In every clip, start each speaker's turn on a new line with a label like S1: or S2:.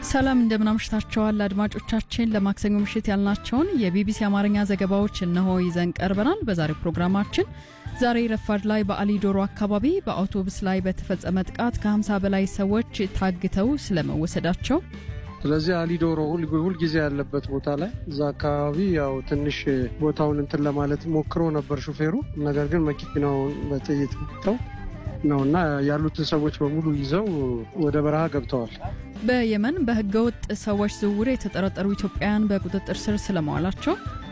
S1: ሰላም እንደምናምሽታቸዋል አድማጮቻችን። ለማክሰኞ ምሽት ያልናቸውን የቢቢሲ አማርኛ ዘገባዎች እነሆ ይዘን ቀርበናል። በዛሬው ፕሮግራማችን ዛሬ ረፋድ ላይ በአሊ ዶሮ አካባቢ በአውቶቡስ ላይ በተፈጸመ ጥቃት ከ50 በላይ ሰዎች ታግተው ስለመወሰዳቸው
S2: ስለዚህ አሊዶሮ ሁልጊዜ ያለበት ቦታ ላይ እዛ አካባቢ ያው ትንሽ ቦታውን እንትን ለማለት ሞክሮ ነበር ሹፌሩ። ነገር ግን መኪናውን በጥይት መትተው ነው እና ያሉትን ሰዎች በሙሉ ይዘው ወደ በረሃ ገብተዋል።
S1: በየመን በህገወጥ ሰዎች ዝውውር የተጠረጠሩ ኢትዮጵያውያን በቁጥጥር ስር ስለመዋላቸው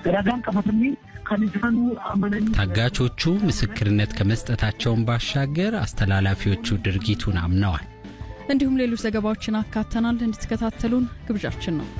S3: ታጋቾቹ ምስክርነት ከመስጠታቸውን ባሻገር አስተላላፊዎቹ ድርጊቱን አምነዋል።
S1: እንዲሁም ሌሎች ዘገባዎችን አካተናል። እንድትከታተሉን ግብዣችን ነው።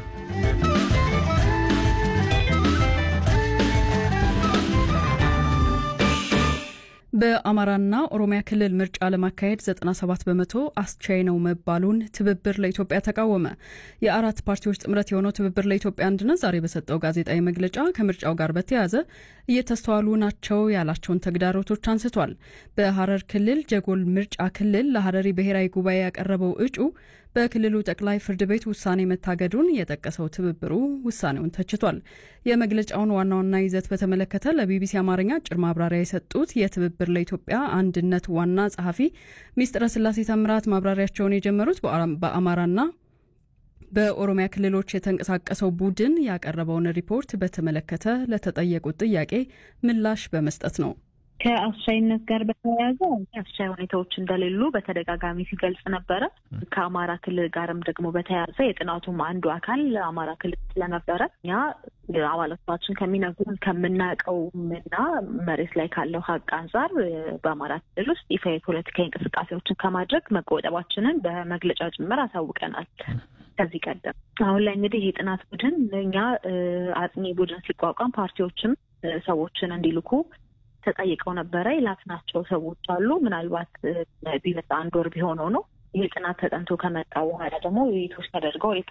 S1: በአማራና ኦሮሚያ ክልል ምርጫ ለማካሄድ 97 በመቶ አስቻይ ነው መባሉን ትብብር ለኢትዮጵያ ተቃወመ። የአራት ፓርቲዎች ጥምረት የሆነው ትብብር ለኢትዮጵያ አንድነት ዛሬ በሰጠው ጋዜጣዊ መግለጫ ከምርጫው ጋር በተያያዘ እየተስተዋሉ ናቸው ያላቸውን ተግዳሮቶች አንስቷል። በሐረር ክልል ጀጎል ምርጫ ክልል ለሐረሪ ብሔራዊ ጉባኤ ያቀረበው እጩ በክልሉ ጠቅላይ ፍርድ ቤት ውሳኔ መታገዱን የጠቀሰው ትብብሩ ውሳኔውን ተችቷል። የመግለጫውን ዋና ዋና ይዘት በተመለከተ ለቢቢሲ አማርኛ አጭር ማብራሪያ የሰጡት የትብብር ለኢትዮጵያ አንድነት ዋና ጸሐፊ ሚስጥረ ስላሴ ተምራት ማብራሪያቸውን የጀመሩት በአማራና በኦሮሚያ ክልሎች የተንቀሳቀሰው ቡድን ያቀረበውን ሪፖርት በተመለከተ ለተጠየቁት ጥያቄ ምላሽ በመስጠት ነው።
S4: ከአስቻይነት ጋር በተያያዘ አስቻይ ሁኔታዎች እንደሌሉ በተደጋጋሚ ሲገልጽ ነበረ። ከአማራ ክልል ጋርም ደግሞ በተያያዘ የጥናቱም አንዱ አካል አማራ ክልል ስለነበረ እኛ አባላቶቻችን ከሚነግሩን ከምናውቀውም እና መሬት ላይ ካለው ሀቅ አንጻር በአማራ ክልል ውስጥ ይፋ የፖለቲካዊ እንቅስቃሴዎችን ከማድረግ መቆጠባችንን በመግለጫ ጭምር አሳውቀናል። ከዚህ ቀደም አሁን ላይ እንግዲህ ይህ ጥናት ቡድን እኛ አጥኚ ቡድን ሲቋቋም ፓርቲዎችም ሰዎችን እንዲልኩ ተጠይቀው ነበረ። የላክናቸው ሰዎች አሉ። ምናልባት ቢመጣ አንድ ወር ቢሆነው ነው። ይህ ጥናት ተጠንቶ ከመጣ በኋላ ደግሞ ውይይቶች ተደርገው